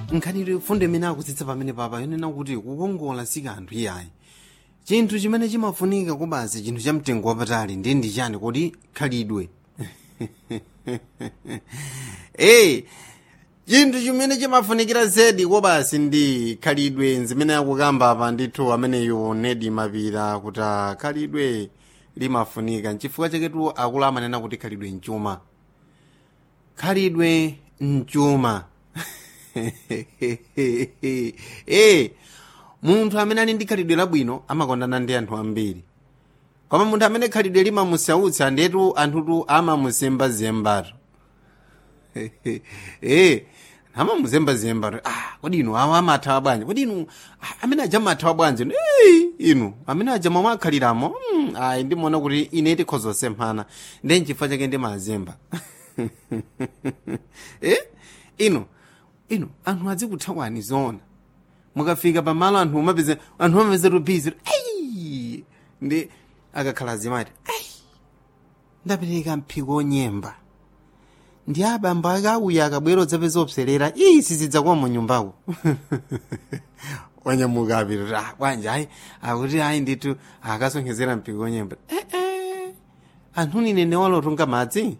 nkhani fundo imene akutsitsa pamene papa yonena kuti kukongola si kanthu iyayi chinthu chimene chimafunika kubasi chinthu cha mtengo wapatali ndi ndi chani kodi khalidwe ee chinthu chimene chimafunikira zedi kobasi ndi khalidwe zimene akukamba apa ndithu ameneyo nedi mapira kuti ah, khalidwe limafunika nchifukwa chaketu akulu amanena kuti khalidwe mchuma khalidwe mchuma ee munthu amene ali ndi khalidwe labwino amakondana ndi anthu ambiri koma munthu amene khalidwe limamusautsa ndetu anthutu amamusembazembatu ee amamuzembazembatu ah kodi inu awa amathawa bwanji kodi inu ah, amene aja amathawa bwanji ee inu amene aja momwe akhaliramo mm, ayi ndimaona kuti ine tikhoza kusemphana ndi nchifukwa chake ndimazemba eh inu inu anthu adzikuthawani zona mukafika pamalo anthu umapeze anthu amapeze rubizi ayi ndi akakhala azimati ayi ndapereka mphiko onyemba ndi abambo akauya akabwera odzapeza opserera iyi sizidzakuwa mu nyumbako wanyamuka apita ah bwanji ayi akuti ayi ndithu akasonkhezera mphiko onyemba eh, eh. anthu nine newalotunga madzi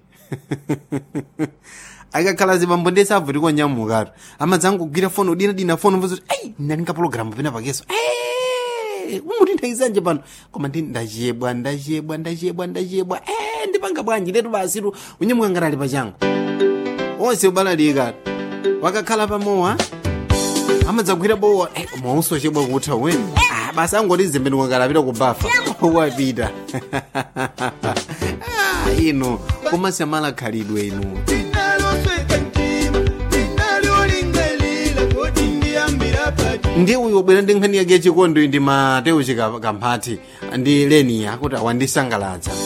akakhala zibambo ndese avuti konyamukatu amadzangogwira foni udinadina foni mvuza kuti ayi ndalinga pologalamu pena pakeso umuti ndaizanje pano koma ndi ndachiyebwa ndachiyebwa ndachiyebwa ndachiyebwa eh, ndipanga bwanji letu basitu unyamuka ngati ali pachango onse ubalalika wakakhala pamowa amadzagwira bowa eh, mauso chebwa kutha weni ah, basi angoti zembenuka kalapita kubafa wapita ah, ino kumasamala khalidwe inu ndi uyu ubwera ndi nkhani yake yachikondo ndi mateo chikamphati ndi leniya kuti awandisangalatsa